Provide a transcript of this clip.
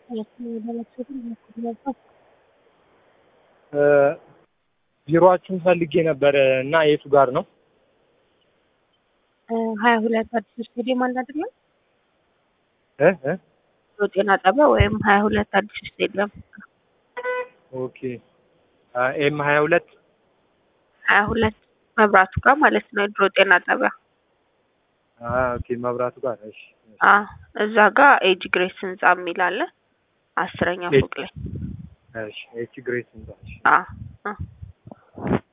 ቢሮአችሁን ፈልጌ ነበር እና የቱ ጋር ነው? ሀያ ሁለት አዲስ ስቴዲየም አለ አይደለም? እ እ ጤና ጣቢያ ወይም ሀያ ሁለት አዲስ ስቴዲየም ኦኬ ኤም ሀያ ሁለት ሀያ ሁለት መብራቱ ጋር ማለት ነው። የድሮ ጤና ጣቢያ ኦኬ መብራቱ ጋር እሺ። አ እዛ ጋር ኤጅ ግሬስ ህንጻ የሚል አለ አስረኛ ፎቅ ላይ እሺ ኤች ግሬስ ህንጻ እሺ። አ አ